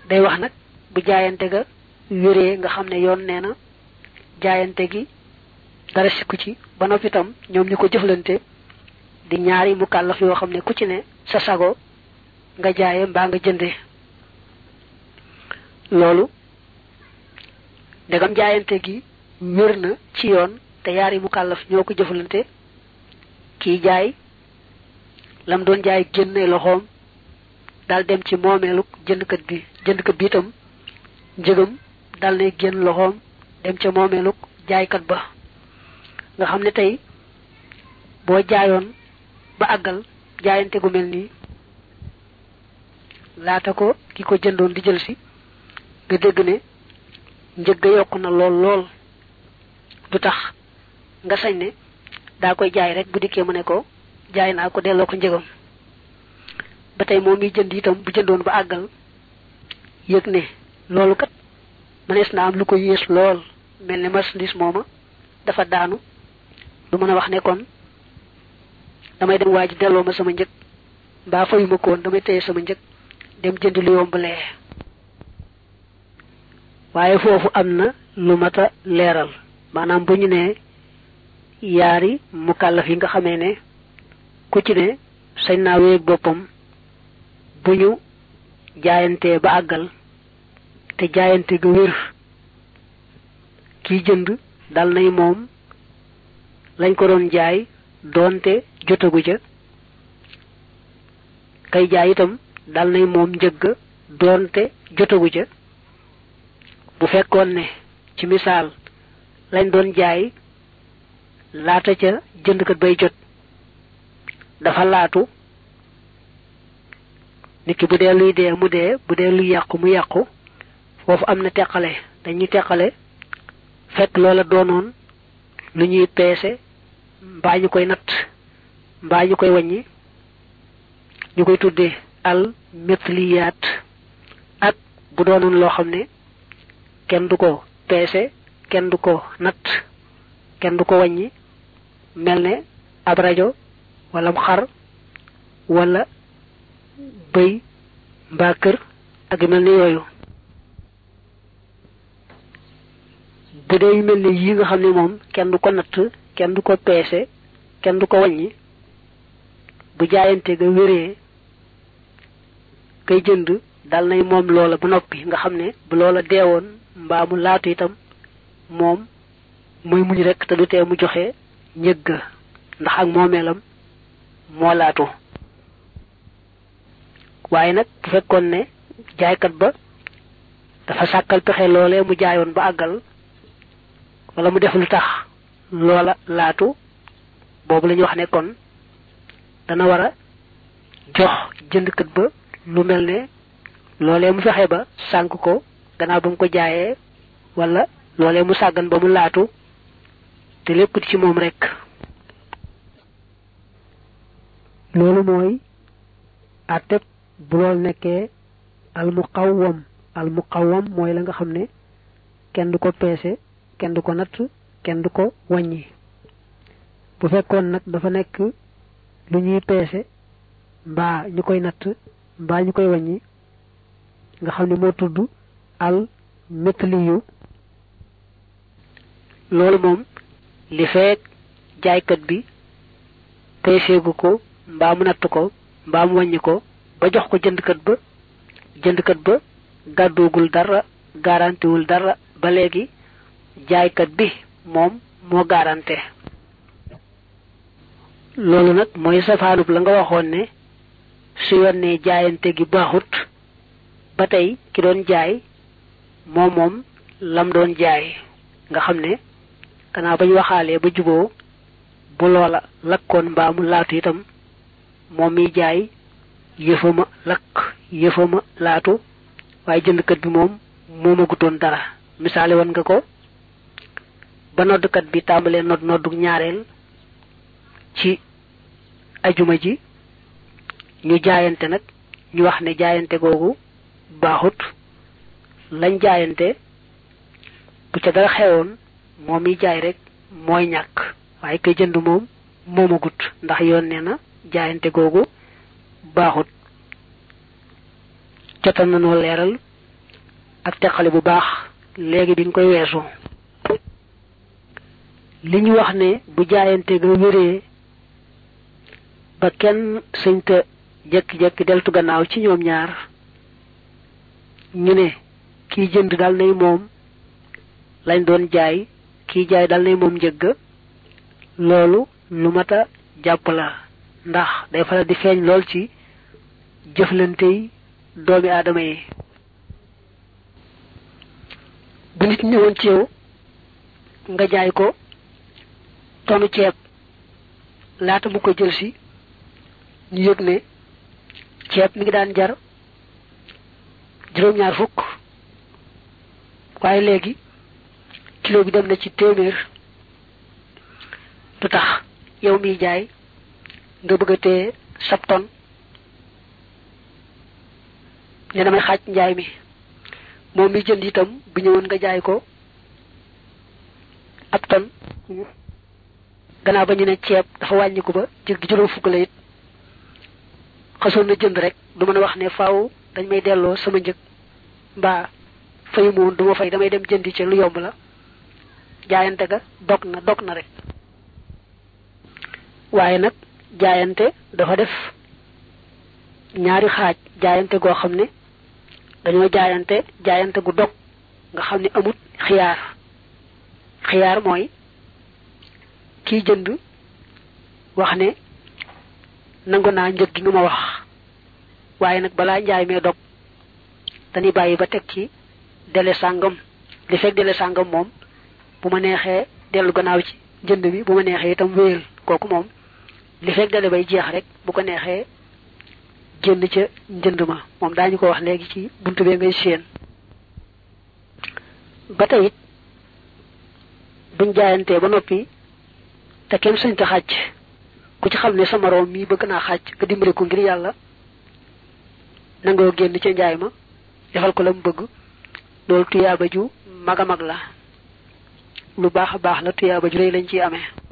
day wax nag bu jaayante ga wéree nga xam ne yoon nee na jaayante gi dara sikku ci ba noppi itam ñoom ñu ko jëflante di ñaari mu kàllaf yoo xam ne ku ci ne sa sago nga jaaye mbaa nga jënde loolu ndegam jaayante gi wér na ci yoon te yaari mu kàllaf ñoo ko jëflante kii jaay lam doon jaay génne loxoom dal dem ci moomeeluk jëndkat bi jëndkat bi itam njëgam dal ne génn loxoom dem ca moomeeluk jaaykat ba nga xam ne tey boo jaayoon ba àggal jaayante gu mel nii laata ko ki ko jëndoon di jël si nga dégg ne njëg ga yokku na lool lool du tax nga sañ ne daa koy jaay rek bu dikkee mu ne ko jaay naa ko delloo ko njëgam ba tey moom mi jënd itam bu jëndoon ba àggal yëg ne loolu kat mënees na am lu ko yées lool mel ne marchandise mooma dafa daanu du mën a wax ne kon damay dem waa ji delloo ma sama njëg mbaa fayuma ko woon damay téye sama njëg dem jënd lu yomb lee waaye foofu am na lu mat a leeral maanaam bu ñu ne yaari mukallaf yi nga xamee ne ku ci ne sañ naa wéeg boppam bu ñu jaayantee ba àggal te jaayante ga wér kiy jënd dal nay moom lañ ko doon jaay doonte jotagu ca kay jaay itam dal nay moom njëgg doonte jotagu ca bu fekkoon ne ci misaal lañ doon jaay laata ca jëndkat bay jot dafa laatu nit ki bu dee luy dee mu dee bu dee luy yàqu mu yàqu foofu am na teqale dañuy teqale fekk loola doonoon lu ñuy peese mbaa ñu koy natt mbaa ñu koy wàññi ñu koy tuddee al metliyaat ak bu doonoon loo xam ne kenn du ko peese kenn du ko natt kenn du ko wàññi mel ne ab rajo wala xar wala bëy mbaa kër ak yu mel ni yooyu bu dee yu mel ni yi nga xam ne moom kenn du ko natt kenn du ko peese kenn du ko wàññi bu jaayante ga wéree kay jënd dal nay moom loola ba noppi nga xam ne bu loola deewoon mbaa mu laatu itam moom muy muñ rek te du tee mu joxe njëgg ndax ak moomeelam moo laatu waaye nag bu fekkoon ne jaaykat ba dafa sàkkal pexe loolee mu jaayoon ba àggal wala mu def lu tax loola laatu boobu la ñuy wax ne kon dana war a jox jëndkat ba lu mel ne loolee mu fexe ba sànk ko gannaaw ba mu ko jaayee wala loolee mu sàggan ba mu laatu te lépp ci moom rek loolu mooy àtteb bu lool nekkee al muqawwam al muqawwam mooy la nga xam ne kenn du ko peese kenn du ko natt kenn du ko wàññi bu fekkoon nag dafa nekk lu ñuy peese mbaa ñu koy natt mbaa ñu koy wàññi nga xam ne moo tudd al metliyu loolu moom li feek jaaykat bi peeseegu ko mbaa mu natt ko mbaa mu wàññi ko ba jox ko jëndkat ba jëndkat ba gàddoogul dara garantiwul dara ba léegi jaaykat bi moom moo garante loolu nag mooy safaanub la nga waxoon ne su yonnee jaayante gi baaxut ba tey ki doon jaay moom moom lam doon jaay nga xam ne gannaaw ba ñu waxaalee ba juboo bu loola lakkoon mbaa mu laatu itam moom miy jaay yëfama lakk yëfama laatu waaye jëndkat bi moom moomagutoon dara misaale woon nga ko ba noddkat bi tàmbalee nodd noddu ñaareel ci ajuma ji ñu jaayante nag ñu wax ne jaayante googu baaxut lañ jaayante bu ca dara xewoon moom mi jaay rek mooy ñàkk waaye kay jënd moom moomagut ndax yoon nee na jaayante googu baaxut jotal nañoo leeral ak teqale bu baax léegi bi nga koy weesu li ñu wax ne bu jaayante ga wéree ba kenn sëñta jekki-jekki deltu gannaaw ci ñoom ñaar ñu ne kiy jënd dal nay moom lañ doon jaay kiy jaay dal nay moom njëgg loolu lu mat a jàpp la ndax day faral di feeñ lool ci jëflante yi doomi aadama yi bu nit ñëwoon ci yow nga jaay ko tonu ceeb laata mu ko jël si ñu yëg ne ceeb mi ngi daan jar juróom-ñaar fukk waaye léegi kilo bi dem na ci téeméer du tax yow miy jaay nga bëgg a téye sab ton ne damay xaaj njaay mi moom mi jënd itam bu ñëwoon nga jaay ko ab ton gannaaw ba ñu ne ceeb dafa wàññiku ba jëg gi juróom fukk la it xasoon na jënd rek du mën a wax ne faaw dañ may delloo sama njëg mbaa fayu ma woon du ma fay damay dem jëndi ci lu yomb la jaayante ga dog na dog na rek waaye nag jaayante dafa def ñaari xaaj jaayante goo xam ne dañoo jaayante jaayante gu dog nga xam ne amut xiyaar xiyaar mooy kiy jënd wax ne nangu naa njëg gi nga ma wax waaye nag balaa njaay mee dog dañuy bàyyi ba teg ci dele sàngam li fekk dele sàngam moom bu ma neexee dellu gannaaw ci njënd mi bu ma neexee itam wéyal kooku moom li fekk dele bay jeex rek bu ko neexee génn ca njënd ma moom daañu ko wax léegi ci buntu bee ngay séen ba tey it buñ jaayantee ba noppi te kenn sañ ta xàcc ku ci xam ne sa moroom mii bëgg naa xàcc nga dimbali ko ngir yàlla nangoo génn ca njaay ma defal ko la mu bëgg loolu tuyaaba ju mag a mag la lu baax a baax la tuyaaba ju rëy lañ ciy amee